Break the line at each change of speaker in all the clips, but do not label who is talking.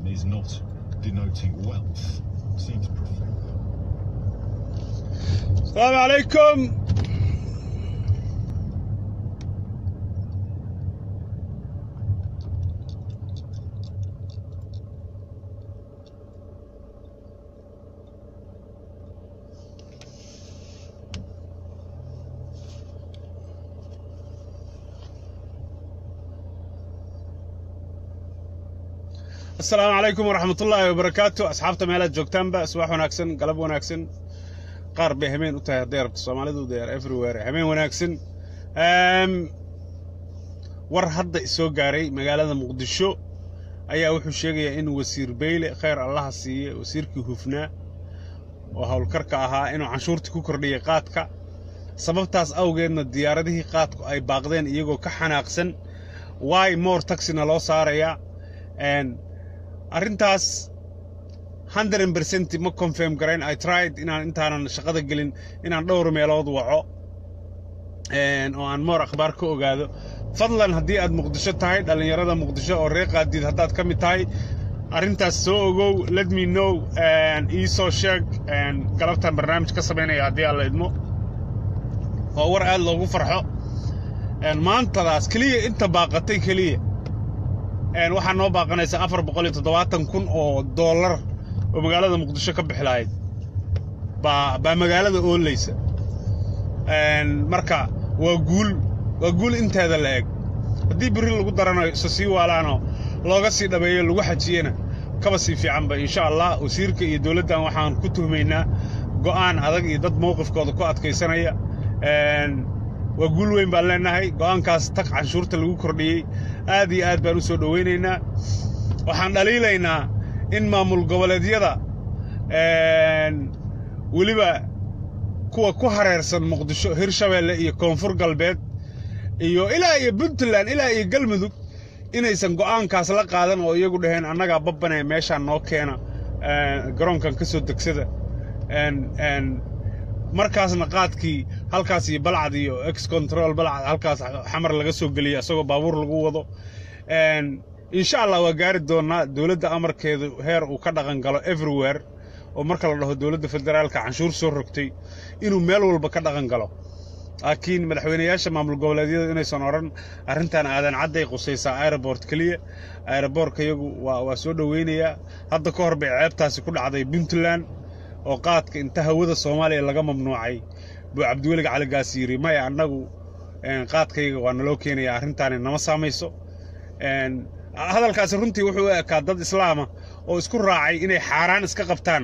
is not denoting wealth. Seems profound.
السلام عليكم السلام عليكم ورحمة الله وبركاته أصحابتا meelaad joogtaanba subax wanaagsan galab wanaagsan qaar bay hameen u tahay hadday rabto soomaalidu they are everywhere hameen wanaagsan Ehm, war hadda isoo gaaray magaalada muqdisho ayaa wuxuu sheegayaa in wasiir beyle khayr allaha siiye wasiirkii hufnaa oo howlkarka ahaa inuu canshuurtii ku kordhiyay qaadka sababtaas awgeedna diyaaradihii qaadku ay baaqdeen iyagoo ka xanaaqsan why more taxina loo saarayaa Een, arrintaas 100% ma confirm garayn i tried inaan intaanan shaqada gelin inaan dhowr meelood waco een, oo aan moor akhbaar ka ogaado fadlan haddii aad muqdisho tahay dhallinyarada muqdisho oo reer qaadiid haddaad ka mid tahay arrintaas soo ogow let me know een, ii soo sheeg een, galabtan barnaamij ka samaynaya haddii aan la idmo waa war aad loogu farxo een, maantadaas keliya inta baaqatay keliya een, waxaa noo baaqanaysa afar boqol iyo toddobaatan kun oo dollar oo magaalada muqdisho ka bixi lahayd baa baa magaalada oolaysa Een, marka waa guul waa guul inteeda la eg haddii berri lagu darano isa sii waalaanoo looga sii dhabeeyo lagu xajiyena kaba sii fiicanba insha allah wasiirka iyo dowladdan waxaan ku tuhmaynaa go'aan adag iyo dad mowqifkooda ku adkaysanaya Een, waa guul weyn baan leenahay go'aankaas tag canshuurta lagu kordhiyey aad iyo aad baan u soo dhowaynaynaa waxaan dhaliilaynaa in maamul goboleedyada een, weliba kuwa ku hareersan muqdisho hirshabeelle iyo koonfur galbeed iyo ilaa iyo puntland ilaa iyo galmudug inaysan go'aankaas la qaadan oo iyagu dhaheen annagaa babbanee meeshaan noo keena een, garoonkan ka soo degsada een, een, markaasna qaadkii halkaas iyo balcad iyo ex control balcad halkaas xamar laga soo geliya isagoo baabuur lagu wado Een, insha allah waa gaari doonaa dowladda amarkeedu heer uu ka dhaqan galo everywhere oo marka la dhaho dowladda federaalka canshuur soo rogtay inuu meel walba ka dhaqan galo laakiin madaxweynayaasha maamul goboleedyada inaysan odhan arrintan aadan cadday qusaysaa aeroport keliya aeroboortka iyagu waa waa soo dhoweynayaa hadda ka hor bay ceebtaasi ku dhacday puntland oo qaadka inta hawada soomaaliya laga mamnuucay buu cabdiwelig caligaas yidhi maya annagu een, qaadkayga waa naloo keenaya arrintaani nama saamayso Een, hadalkaasi runtii wuxuu u ekaa dad islaama oo isku raacay inay xaaraan iska qabtaan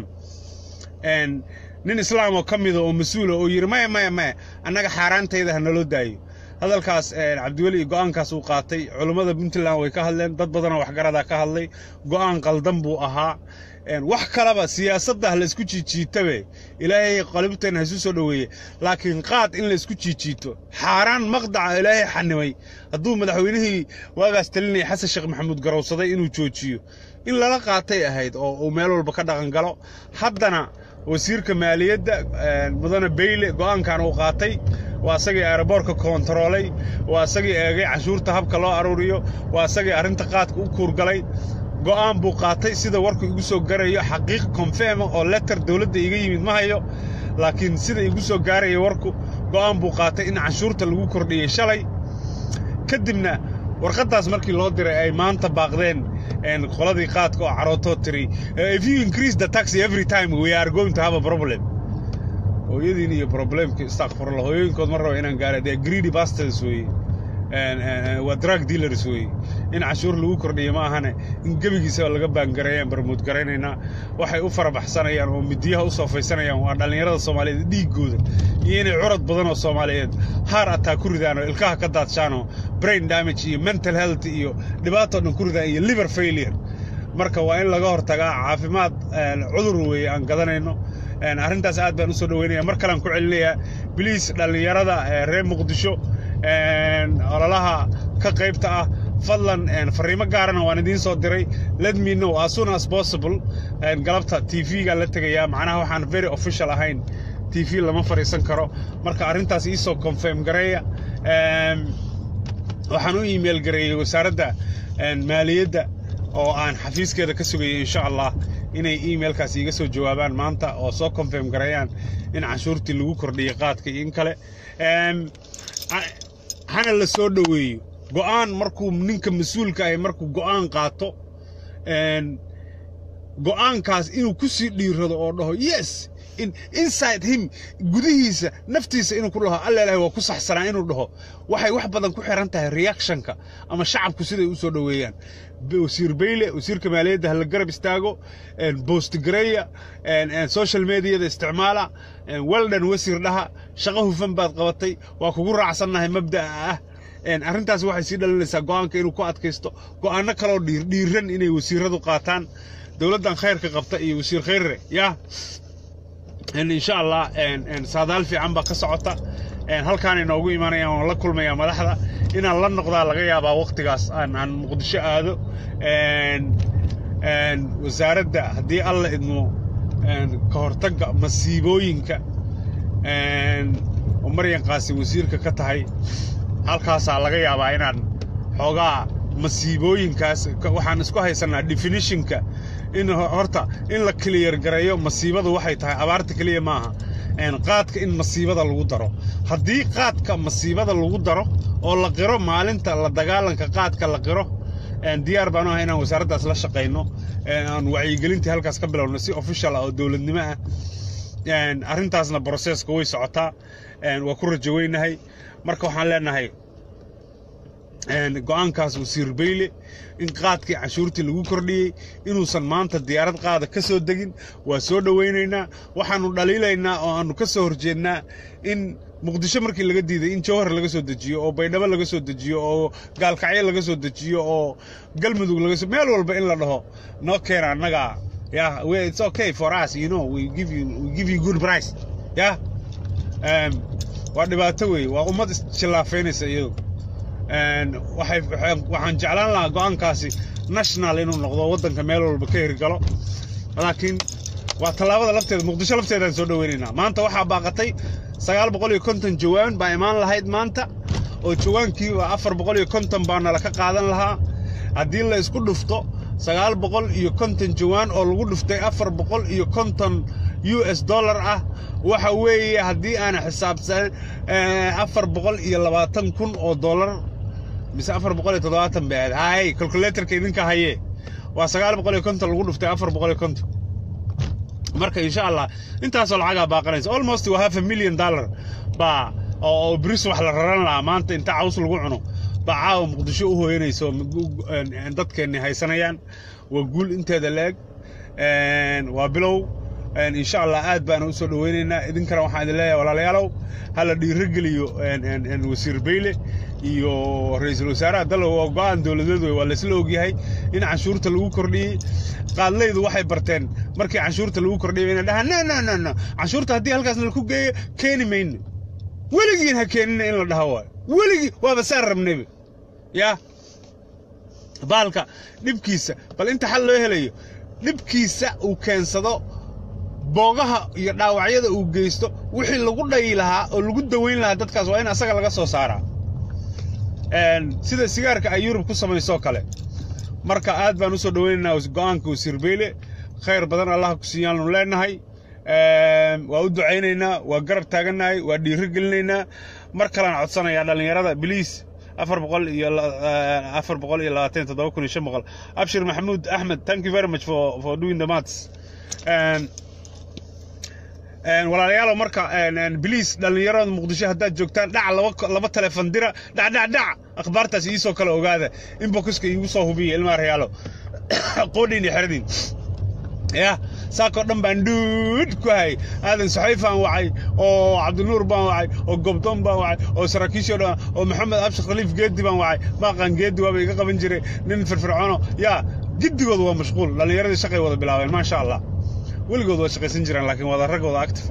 Een, nin islaam oo ka mida oo mas-uula oo yidhi maya maya maya annaga xaaraantayda ha naloo daayo hadalkaas een, cabdiweli iyo go'aankaas uu qaatay culummada puntland way ka hadleen dad badanoo waxgaradaa ka hadlay go'aan qaldan buu ahaa Een, wax kaleba siyaasadda ha laysku jiijiitabe ilaahay qalibteen ha isu soo dhoweeye laakiin qaad in laysku jiijiito xaaraan maqdaca ilaahay xanimay hadduu madaxweynihii waagaas talinaya xasan sheekh maxamuud garowsaday inuu joojiyo in lala qaatay ahayd oo uu meel walba ka dhaqan galo haddana wasiirka maaliyadda een, mudane beyle go'aankan uu qaatay waa isagii aeroboorka koontaroolay waa isagii eegay canshuurta habka loo aruuriyo waa isagii arrinta qaadka u kuurgalay go'aan buu qaatay sida warku igu soo garayo xaqiiq konfeema oo letter dowladda iga yimid ma hayo laakiin sida igu soo gaaraya warku go'aan buu qaatay in canshuurta lagu kordhiyey shalay kadibna warqaddaas markii loo diray ay maanta baaqdeen een, qoladii qaadka oo carootoo tiri "Eh, if you increase the tax every time we are going to have a problem hooyadiin iyo problemka istakfurla hooyooyinkood ma raba inaan gaara dee greedy bastards weeye Een, een, een, waa drug dealers weeye in cashuur lagu kordhiyo ma ahane in gebigiisaba laga baangareeyaan barmood garaynaynaa waxay u farabaxsanayaan oo midiyaha u soofaysanayaan waa dhallinyarada soomaaliyeed dhiiggooda iyo inay curad badan oo soomaaliyeed haar ataa ku ridaan oo ilkaha ka daadshaan oo brain damage iyo mental health iyo dhibaatoo dhan ku ridaan iyo liver failure marka waa in laga hortagaa caafimaad een, cudur weeye aan gadanayno Een, arrintaas aad baan usoo dhaweynaya mar kalean ku celinayaa biliis dhallinyarada ee reer muqdisho een, ololaha ka qaybta ah fadlan een, fariimo gaarana waan idiin soo diray let me know as soon as possible een, galabta tv-ga la tegayaa macnaha waxaan very official ahayn tv lama fadhiisan karo marka arrintaas iisoo confirm gareeya Een, waxaan u email gareeyey wasaaradda een, maaliyadda oo aan xafiiskeeda ka sugayo insha allah inay emailkaas iiga soo jawaabaan maanta oo soo confirm gareeyaan in canshuurtii lagu kordhiyey qaadka iyo in kale hana la soo dhoweeyo go'aan markuu ninka mas-uulka ahi markuu go'aan qaato go'aankaas inuu ku sii dhiirado oo dhaho yes inside him gudihiisa naftiisa inuu ku dhaho allelahi waa ku saxsanaa inuu dhaho waxay wax badan ku xiran tahay reactionka ama shacabku siday u soo dhoweeyaan wasiir bayle wasiirka maaliyadda hala garab istaago boostgareya social mediada isticmaala weldan wasiir dhaha shaqo hufan baad qabatay waa kugu raacsannahay mabda'a ah arrintaas waxay sii dhalinaysaa go'aanka inuu ku adkaysto go'aano kaloo dhiiran inay wasiiradu qaataan dowladdan khayrka qabta iyo wasiir khayrre yaa insha allah saadaal fiican baa ka socota halkaan inoogu imanayaan waan la kulmayaa madaxda inaan la noqdaa laga yaabaa wakhtigaas aan muqdisho aado wasaaradda haddii alla idmo ka hortagga masiibooyinka oo maryan qaasi wasiirka ka tahay halkaasaa laga yaabaa inaan xoogaa masiibooyinkaas waxaan isku haysanaa definitionka in horta in la clear gareeyo masiibadu waxay tahay abaarta keliya maaha qaadka in masiibada lagu daro haddii qaadka masiibada lagu daro oo la qiro maalinta la dagaalanka qaadka la qiro diyaar baanu ahay inaan wasaaraddaas la shaqayno aan wacyigelintii halkaas ka bilowno si official ah oo dowladnimo ah arrintaasna broseska way socotaa waa ku rajo weynahay marka waxaan leenahay go'aankaas wasiir bayle in qaadkii canshuurtii lagu kordhiyey inuusan maanta diyaarad qaada ka soo degin waa soo dhowaynaynaa waxaannu dhaliilaynaa oo aannu ka soo horjeednaa in muqdisho markii laga diiday in jawhar laga soo dejiyo oo baydhabo laga soo dejiyo oo gaalkacyo laga soo dejiyo oo galmudug laga soo meel walba in la dhaho noo keena annaga yeah it's okay for us you know we give you we give you good price yeah um, waa dhibaato weeye waa ummad isjillaafaynaysa iyadu waxaan jeclaan lahaa go'aankaasi national inuu noqdo waddanka meel walba ka hirgalo laakiin waa tallaabada lafteeda muqdisho lafteedaan soo dhoweynaynaa maanta waxaa baaqatay sagaal boqol iyo konton jawaan baa imaan lahayd maanta oo jawaankiiba afar boqol iyo konton baa nala ka qaadan lahaa haddii la isku dhufto sagaal boqol iyo konton jawaan oo lagu dhuftay afar boqol iyo konton u s dollar ah waxa weeye haddii aan xisaabsan afar boqol iyo labaatan kun oo dollar mise afar boqol iyo toddobaatan bay ahayd hay calculatorka idinka haye waa sagaal boqol iyo konton lagu dhuftay afar boqol iyo konton marka insha allah intaasoo lacagaa baaqanaysa almost waa half a million dollar baa oo bris wax la raran lahaa maanta inta caws lagu cuno baa caawa muqdisho u hooyanayso dadkeenni haysanayaan waa guul inteeda la-eg waa bilow insha allah aad baana u soo dhoweynaynaa idinkana waxaan idin leeyahay walaalayaalow hala dhiirogeliyo wasiir bayle iyo ra-iisul wasaaraha dallow oo go'aan dowladeed wey waa laysla ogyahay in canshuurta lagu kordhiyey qaadlaydu waxay barteen markii canshuurta lagu kordhiyay inay dhahaan no no no no canshuurta haddii halkaasna laku geeyo keeni mayno weligiin ha keenina in la dhaho waayo weligii waaba saan rabnayba yaa baalka dhibkiisa bal inta xal loo helayo dhibkiisa uu keensado boogaha iyo dhaawacyada uu geysto wixii lagu dhayi lahaa oo lagu daweyn lahaa dadkaas waa in asaga laga soo saaraa sida sigaarka ay yurub ku samaysoo kale marka aad baan u soo dhoweynaynaa go'aanka wasiir beyle khayr badan allah ku siiyaannu leenahay waa u ducaynaynaa waa garab taagannahay waa dhiiro gelinaynaa mar kalaan codsanayaa dhallinyarada biliis afar boqol iyo afar boqol iyo labaatan toddoba kun iyo shan boqol abshir maxamuud axmed thank you very much for for doing the maths walaalayaalow marka biliis dhallinyarada muqdisho haddaad joogtaan dhac laba laba telefon dira dhac dhac dhac akhbaartaas iisoo kale ogaada inboxka iigu soo hubiya ilmaha reyaalo qoodhiin iyo xeradin ya saakoo dhan baan dhuud ku hayay aadan saxayfaan wacay oo cabdinuur baan wacay oo gobdoon baan wacay oo saraakiishoo dhan oo maxamed abshir khaliif geedi baan wacay baaqaan geedi waaba iga qaban jiray nin firfircoono yaa giddigooda waa mashquul dhallinyaradii shaqay wada bilaabeen maasha allah weligood waa shaqaysan jiraan laakiin wada raggooda actifa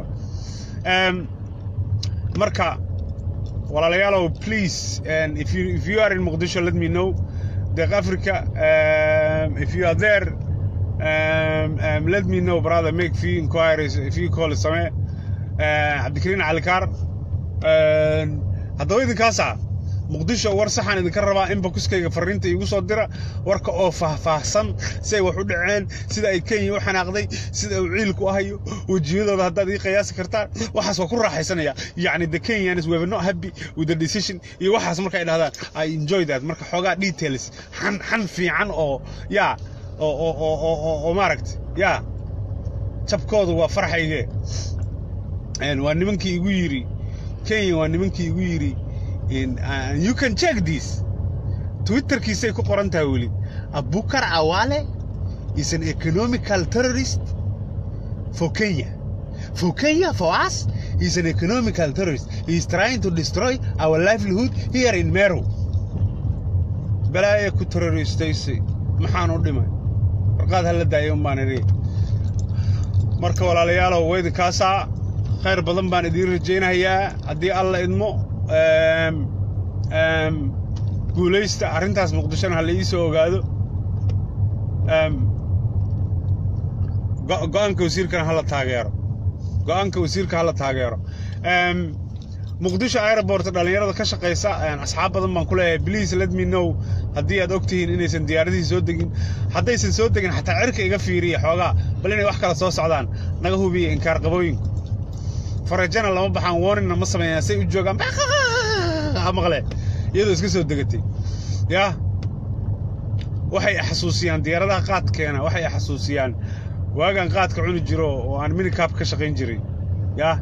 marka walaalayaalow please if you, if you are in Mogadishu let me know deeq africa um, if you are there um, um, let me know brother make few inquiries if you call samee cabdikariin calikaar haddaba idinkaasa muqdisho war saxaan idinka rabaa in bakuskayga fariinta iigu soo dira warka oo faahfaahsan siday wax u dhaceen sida ay kenya u xanaaqday sida uu ciilku ahayo wejiyadooda haddaad ii qiyaasi kartaan waxaas waa ku raaxaysanaya yacni the kenyans were not happy with the decision iyo waxaas marka ay dhahdaan i enjoy that marka xoogaa details xan xan fiican oo yaa oo oo oo oo oo oo maaragta yaa jabkoodu waa farxayge waa nimankii igu yidhi kenya waa nimankii igu yidhi you can check this twitterkiisay ku qoran tahay weli abukar awale is an economical terrorist for kenya for kenya for us he's an economical terrorist he's trying to destroy our livelihood here in meru balaaya ku terroristaysay maxaan u dhimay warqaad hala daaya un baan idhi marka walaalayaalow weydinkaasaa khayr badan baan idiin rajaynayaa haddii alla idmo guulaysta arrintaas muqdishona ha la ii soo ogaado go'aanka wasiirkana hala taageero go'aanka wasiirka hala taageero muqdisho airport dhallinyarada ka shaqaysa asxaab badan baan ku leeyahay please let me know haddii aad og tihiin inaysan diyaaradihii soo degin haddaysan soo degin xataa cirka iga fiiriya xoogaa bal inay wax kala soo socdaan naga hubiya inkaar qabooyinku farajana lama baxaan warningna ma sameeyaan say u joogaan maqle iyadoo iska soo degatay yaa waxay xasuusiyaan diyaaradaha qaadkeena waxay xasuusiyaan waagaan qaadka cuni jiro oo aan minikaab ka shaqayn jiray yaa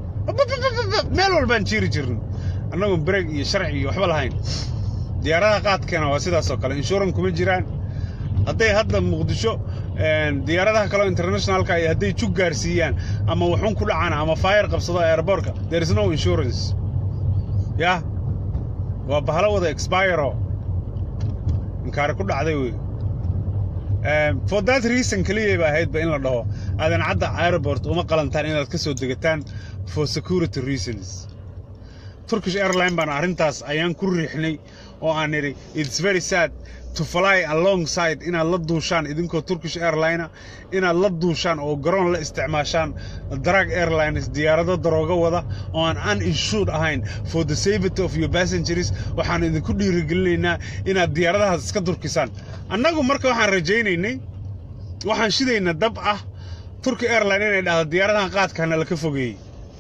meel walbaan jiiri jirno annagoon breeg iyo sharci iyo waxba lahayn diyaaradaha qaadkeena waa sidaasoo kale inshuran kuma jiraan hadday hadda muqdisho diyaaradaha kaleo internationalka ay hadday jug gaarsiiyaan ama waxun ku dhacaan ama fayar qabsado airbortka there is no insurance yah waa bahalo wada expiro inkaari ku dhacday wey for that reason keliya ba ahaydba in la dhaho aadan cadda airport uma qalantaan inaad ka soo degataan for security reasons turkish airline baan arrintaas ayaan ku riixnay oo aan nidhi it's very sad to fly alongside inaad la duushaan idinkoo turkish airline inaad la duushaan oo garoon la isticmaashaan drag airlines diyaarado darooga wada oo aan uninsured ahayn for the safety of your passengers waxaan idinku dhiirigelinaynaa inaad diyaaradahaas iska durkisaan annagu marka waxaan rajaynaynay waxaan shidaynaa dab ah turki airline inay dhahdo diyaaradahan qaadkaana laka fogeeyey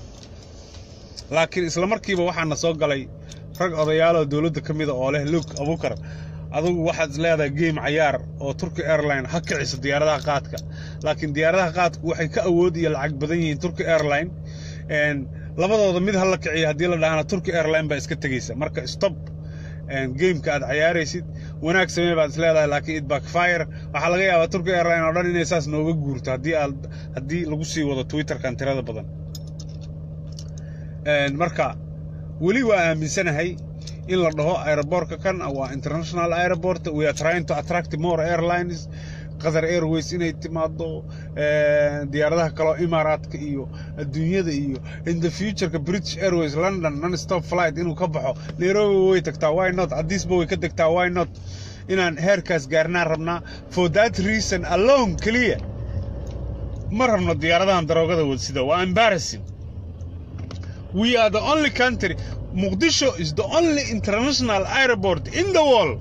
laakiin isla markiiba waxaana soo galay rag odayaaloo dowladda ka mida oo leh lug abukar adugu waxaad is leedahay game cayaar oo turki airline ha kiciso diyaaradaha qaadka laakiin diyaaradaha qaadku waxay ka awood iyo lacag badan yihiin turki airline labadooda mid ha la kiciyo haddii la dhahana turki airline baa iska tegeysa marka stop gameka aad cayaaraysid wanaag samee baad is leedahay laakiin it backfire waxaa laga yaabaa turki airline oo dhan inay saas nooga guurto haddii aad haddii lagu sii wado twitterkan tirada badan marka weli waa aaminsanahay in la dhaho aerobortka kan waa international airport we are trying to attract more airlines qatar airways inay timaado diyaaradaha kaleo imaaraadka iyo adduunyada iyo in the futureka british airways london non stop flight inuu ka baxo nairobi way tagtaa why not addisba way ka degtaa why not inaan heerkaas gaarnaan rabnaa for that reason alone keliya ma rabno diyaaradahan daroogada wadsida waa embarrassing we are the only country Mogadishu is the only international airport in the world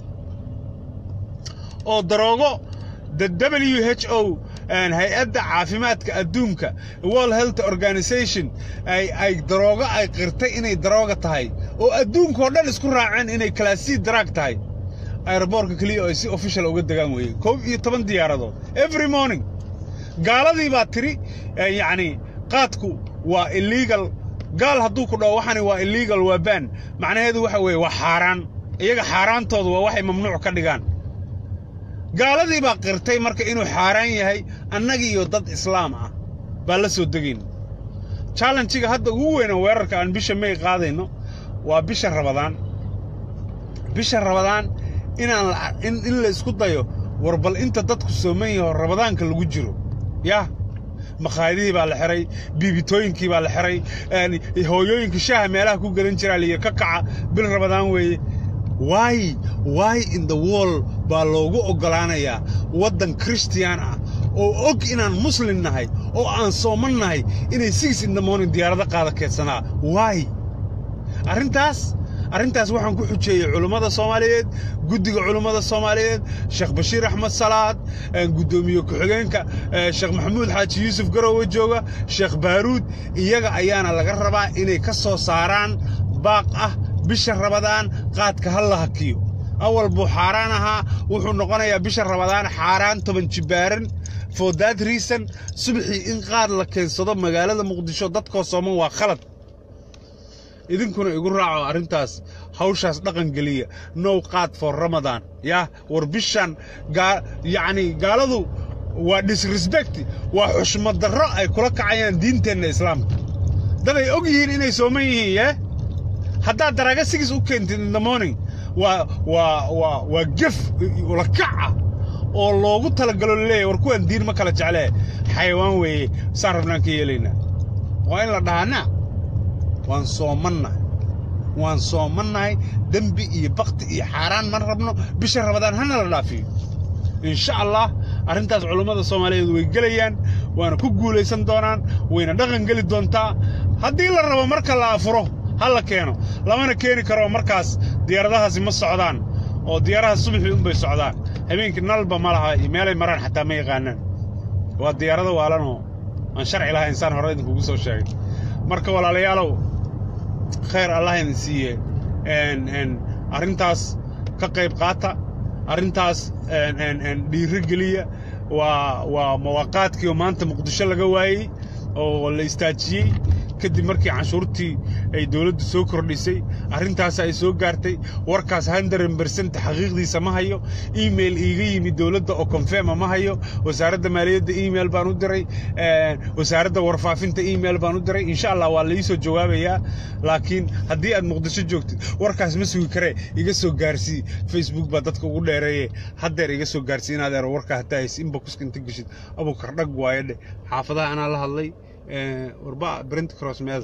oo daroogo the WHO hay-adda caafimaadka adduunka World Health Organization ay ay daroogo ay qirtay inay darooga tahay oo adduunka oo dhan isku raaceen inay class C drug tahay airportka kaliya ay si official uga degaan weeye koob iyo toban diyaaradood every morning gaaladii baa tiri yacni qaadku waa illegal gaal hadduu ku dhaho waxani waa illegal waa ban macnaheedu waxa weeye waa xaaraan iyaga xaaraantoodu waa waxay mamnuuc ka dhigaan gaaladii baa qirtay marka inuu xaaraan yahay annagii iyo dad islaam ah baa la soo degayn challenjiga hadda ugu weyna weerarka aan bisha may qaadayno waa bisha rabadaan bisha rabadaan inaan in la isku dayo war bal inta dadku sooman yaho rabadaanka lagu jiro yah makhaayadihii baa la xiray biibitooyinkii baa la xiray hooyooyinka shaaha meelaha ku gadan jiraa liyo ka kaca bil rabadaan weeye why why in the world baa loogu oggolaanayaa waddan christian ah oo og inaan muslim nahay oo aan sooman nahay inay six in the morning diyaarado qaada keedsanaa why arrintaas arrintaas waxaan ku xujeeyey culummada soomaaliyeed guddiga culummada soomaaliyeed sheekh bashiir axmed salaad guddoomiye ku-xigeenka sheekh maxamuud xaaji yuusuf garowe jooga sheekh baaruud iyaga ayaana laga rabaa inay ka soo saaraan baaq ah bisha rabadaan qaadka ha la hakiyo awal buu xaaraan ahaa wuxuu noqonayaa bisha rabadaan xaaraan toban jibaaran for that reason subaxii in qaad la keensado magaalada muqdisho dadkoo sooman waa khalad idinkuna igu raaco arrintaas hawshaas dhaqan geliya now qaad for ramadan yah war bishan yacni gaaladu waa disrespect waa xushmad darro ay kula kacayaan diinteenna islaamka dad ay og yihiin inay sooman yihiin yee haddaad daraaga sigis u keentid in the morning waa waa waa waa gef ula kaca oo loogu talagalo laleeyahy war kuwaan diin ma kala jeclee xayawaan weeye saan rabnaan ka yeelaynaa waa in la dhahanaa waan soomannahay waan soomannahay dembi iyo bakti iyo xaaraan ma rabno bisha rabadaan hana la dhaafiyo insha allah arrintaas culummada soomaaliyeed way gelayaan waana ku guulaysan doonaan wayna dhaqan geli doontaa haddii la rabo marka la afuro ha la keeno lamana keeni karo markaas diyaaradahaasi ma socdaan oo diyaaraha subaxii unbay socdaan habeenkii nalba ma laha iyo meelay maraan xataa ma yaqaanaan waa diyaarado waalanoo aan sharci lahayn saan hore idinkugu soo sheegay marka walaalayaalow khayr allah idin siiye arrintaas ka qayb qaata arrintaas dhiiro geliya waa waa mawaaqaadkii oo maanta muqdisho laga waayey oo la istaajiyey kadib markii canshuurtii ay dowladdu soo kordhisay arrintaas ay soo gaartay warkaas hundred bersent xaqiiqdiisa ma hayo email iiga yimi dowladda oo confirma ma hayo wasaaradda maaliyadda email baan u diray wasaaradda warfaafinta email baan u diray insha allah waa laii soo jawaabayaa laakiin haddii aad muqdisho joogtid warkaas ma sugi karee iga soo gaarsii facebook baa dadka ugu dheereeye haddeer iga soo gaarsii inaad eero warkaa hataa haysi inboxka inta geshid abukar dhag waaye dheh xaafadaha anaa la hadlay warba brent cross meeda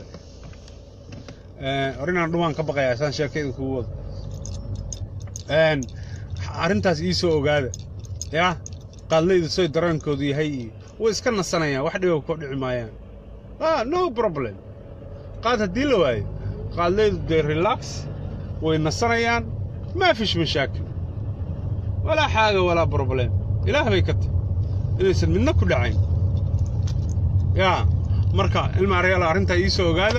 orinaan dhumaan ka baqayaa saan sheekayda kugu wado arrintaas ii soo ogaada yaa qaadlayda soy dareenkoodu yahay iyo way iska nasanayaan wax dhiba koo dhici maayaan ah no problem qaad haddii la waayo qaadlaydu dee relax way nasanayaan maa fish mashaakil walaa xaaga walaa problem ilaah bay ka tahy inaysan midna ku dhacayn yaa marka ilma aryaala arrintaa ii soo ogaada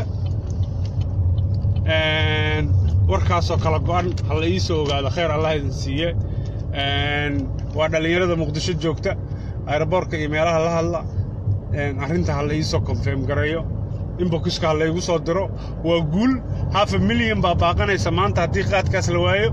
warkaasoo kala go'an ha la ii soo ogaado khayr allah idin siiye waa dhallinyarada muqdisho joogta aeroboorka iyo meelaha la hadla arrinta ha la ii soo konfirm gareeyo inbokiska ha laygu soo diro waa guul hafa milyan baa baaqanaysa maanta haddii qaadkaas la waayo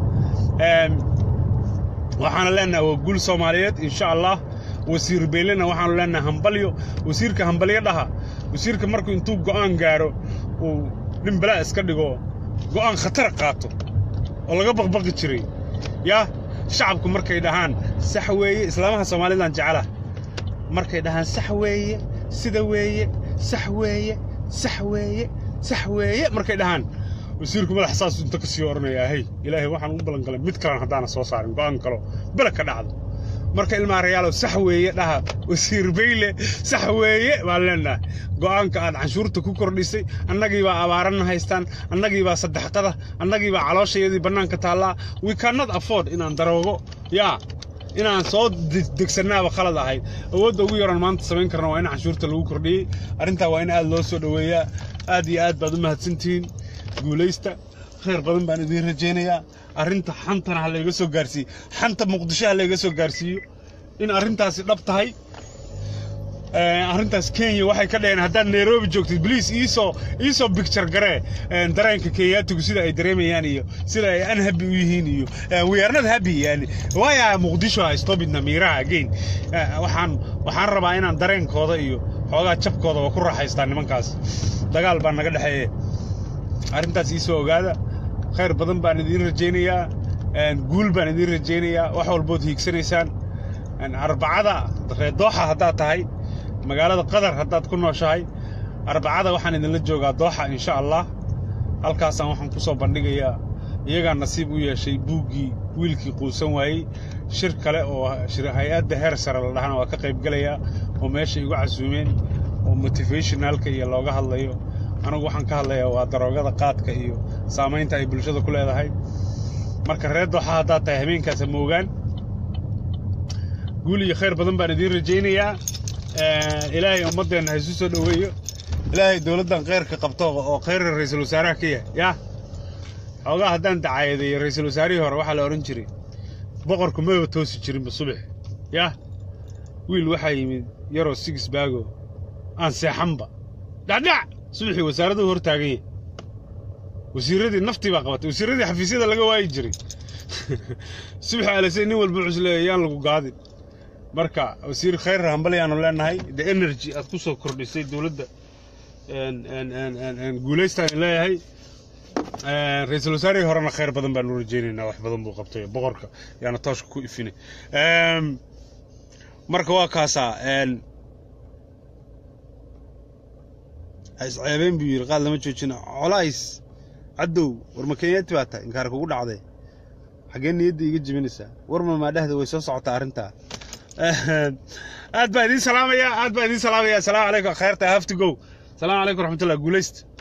waxaana leenahay waa guul soomaaliyeed insha allah wasiir beylena waxaanu leenahay hambalyo wasiirka hambalyo dhaha wasiirka markuu intuu go'aan gaaro uu nin balaa iska dhigo go'aan khatar qaato oo laga baqbaqi jiray yaa shacabku markay dhahaan sax weeye islaamaha soomaalidan jecelaha markay dhahaan sax weeye sida weeye sax weeye sax weeye sax weeye markay dhahaan wasiirku madax saas inta ka sii odhanayaa hey ilaahay waxaan u ballangalay mid kalan haddaana soo saarin go'aan kalo bele ka dhacdo marka ilmaa rayaalow sax weeye dhaha wasiir bayle sax weeye baan leenahay go'aanka aad canshuurta ku kordhisay annagii baa abaarana haystaan annagii baa saddexqada annagii baa calooshayadii bannaanka taallaa we cannot afford inaan daroogo yaa inaan soo degsannaaba khalad ahayd awoodda ugu yaran maanta samayn karna waa in canshuurta lagu kordhiyey arrintaa waa in aad loo soo dhoweeyaa aad iyo aad baad u mahadsantihiin guulaysta khayr badan baan idiin rajaynayaa arrinta xantana ha layga soo gaarsiiyo xanta muqdisho ha layga soo gaarsiiyo in arrintaasi dhab tahay arrintaas kenya waxay ka dhaheen haddaad nairobi joogtid bliis iisoo iisoo bicture garee dareenka kenyaatigu sida ay dareemayaan iyo sida ay unhappy u yihiin iyo we are not happy yani waya muqdisho ha stopidna miiraha again waxaan waxaan rabaa inaan dareenkooda iyo xoogaa jabkooda waa ku raaxaystaa nimankaas dagaal baa naga dhexeeye arrintaas iisoo ogaada khayr badan baan idiin rajaynayaa guul baan idiin rajaynayaa wax walbood hiigsanaysaan arbacada reedooxa haddaad tahay magaalada qatar haddaad ku nooshahay arbacada waxaan idinla joogaa dooxa insha allah halkaasaan waxaan ku soo bandhigayaa iyagaa nasiib u yeeshay buuggii wiilkii quusan waayey shir kale oo hay-adda heer sare la dhahana waa ka qaybgelayaa oo meesha igu casuumeen oo motivationalka iyo looga hadlayo anigu waxaan ka hadlayaa waa daroogada qaadka iyo saamaynta ay bulshada ku leedahay marka reer dooxa haddaad tahay habeenkaasa moogaan guul iyo khayr badan baan idiin rajaynayaa ilaahay ummaddeenna ha isu soo dhoweeyo ilaahay dowladdan khayrka qabto oo khayrka ra'iisul wasaaraha ka yahay yaa xoogaa haddaan dacaayadeeyo ra'iisul wasaarihii hore waxaa la odhan jiray boqorku maba toosi jirinba subax yaa wiil waxaa yimid yaroo sigis baago aan seexanba dhacdhac subaxii wasaaraduhu hor taagan yahay wasiiradii naftii baa qabatay wasiiradii xafiisyada laga waayi jiray subax alisay nin walba wuxuu isleeyahay yaan lagu gaadin marka wasiir khayr hambalyaanu leenahay the energy aad ku soo kordhisay dowladda guulaystaan leeyahay ra-iisul wasaarihii horena khayr badan baanu rajaynaynaa wax badan buu qabtay boqorka yaana tooshka ku ifinay marka waa kaasaa isceebeen buu yidhi qaad lama joojina colays caddow war ma kenyaati baa tahay inkaar kugu dhacday xaggee niyadda iga jebinaysaa war ma maadhahda way soo socotaa arrintaa aad baa idiin salaamaya aad baa idiin salaamaya asalaamu calaykum khayrta have to go salaamu calaykum raxmatullah guulaysta